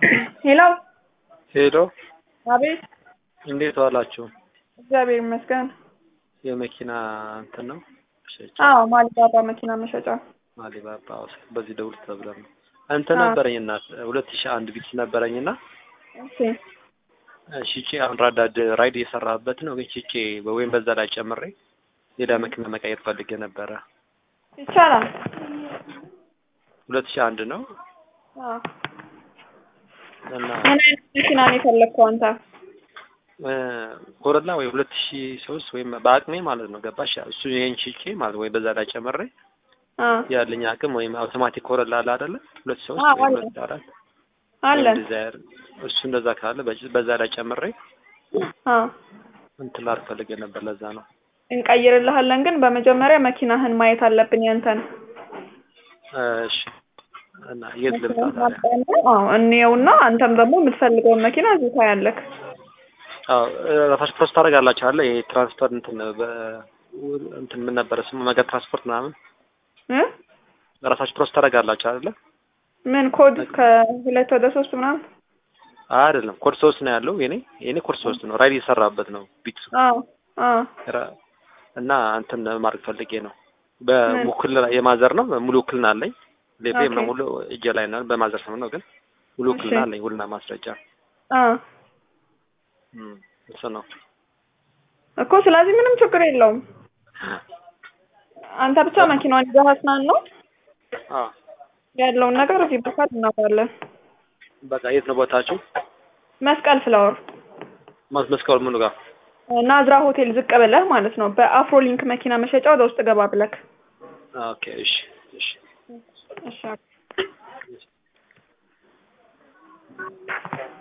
ሄሎ ሄሎ አቤት። እንዴት ዋላችሁ? እግዚአብሔር ይመስገን። የመኪና እንትን ነው መሸጫ አዎ ማሊባባ መኪና መሸጫ። ማሊባባ በዚህ ደውል ተብለን ነው እንትን አዎ። ነበረኝ እናት ሁለት ሺህ አንድ ቢት ነበረኝና እሺ ሽጬ አሁን ራዳድ ራይድ እየሰራበት ነው ግን ሽጬ ወይም በዛ ላይ ጨምሬ ሌላ መኪና መቀየር ፈልጌ ነበረ። ይቻላል። ሁለት ሺህ አንድ ነው አዎ። እና ምን አይነት መኪና ነው የፈለግከው አንተ? እ፣ ኮረላ ወይ ሁለት ሺህ ሶስት ወይም በአቅሜ ማለት ነው ገባሽ? እሱ ይሄን ሽጬ ማለት ወይ በዛ ላይ ጨምሬ አ ያለኝ አቅም ወይም አውቶማቲክ ኮረላ አለ አይደለ? ሁለት ሶስት አዎ፣ ወይም አለ። ሁለት አራት አለን። ዲዛይር እሱ እንደዛ ካለ በ- በዛ ላይ ጨምሬ አ እንትን ላድርግ ፈልጌ ነበር። ለዛ ነው እንቀይርልሃለን፣ ግን በመጀመሪያ መኪናህን ማየት አለብን ያንተን። እ፣ እሺ። እና የት ልምጣ ታዲያ? መኪናህን አዎ እንየውና አንተም ደግሞ የምትፈልገውን መኪና እዚህ ታያለህ። አዎ ራሳችሁ ፕሮሰስ ታደርጋላችሁ አለ ይሄ ትራንስፖርት እንትን በ እንትን ምን ነበረ ስሙ መንገድ ትራንስፖርት ምናምን እ ራሳችሁ ፕሮሰስ ታደርጋላችሁ አይደለ? ምን ኮድ ከሁለት ወደ ሶስት ምናምን? አይደለም ኮድ ሶስት ነው ያለው የኔ የኔ ኮድ ሶስት ነው ራይድ እየሰራበት ነው ቢት አዎ አዎ ራ- እና እንትን ማድረግ ፈልጌ ነው በውክልና የማዘር ነው ሙሉ ውክልና አለኝ ሌቤ ኦኬ። ሙሉ እጄ ላይ ነው በማዘር ስም ነው ግን ሙሉ ውክልና እሺ። አለኝ ውልና ማስረጃ አ እም፣ እሱ ነው እኮ ስለዚህ ምንም ችግር የለውም። አንተ ብቻ መኪናዋን ይዘህ አስናን ነው አዎ ያለውን ነገር እዚህ በካል እናወራለን። በቃ የት ነው ቦታችሁ መስቀል ፍላወር ማስ መስቀል ምኑ ጋር ናዝራ ሆቴል ዝቅ ብለህ ማለት ነው። በአፍሮሊንክ መኪና መሸጫ ወደ ውስጥ ገባ ብለክ። ኦኬ እሺ እሺ እሺ